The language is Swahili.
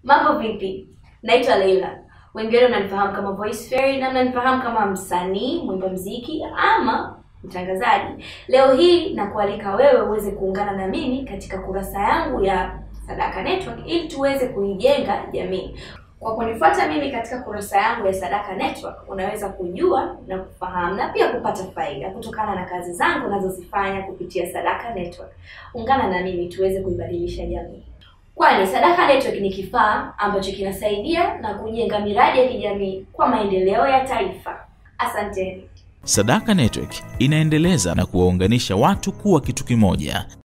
Mambo vipi? Naitwa Leila. Wengine mnanifahamu kama Voice Fairy na mnanifahamu kama msanii, mwimba mziki ama mtangazaji. Leo hii nakualika wewe uweze kuungana na mimi katika kurasa yangu ya Sadaka Network ili tuweze kuijenga jamii. Kwa kunifuata mimi katika kurasa yangu ya Sadaka Network, unaweza kujua na kufahamu na pia kupata faida kutokana na kazi zangu nazozifanya kupitia Sadaka Network. Ungana na mimi tuweze kuibadilisha jamii. Kwani Sadaka Network ni kifaa ambacho kinasaidia na kujenga miradi ya kijamii kwa maendeleo ya taifa. Asanteni. Sadaka Network inaendeleza na kuwaunganisha watu kuwa kitu kimoja.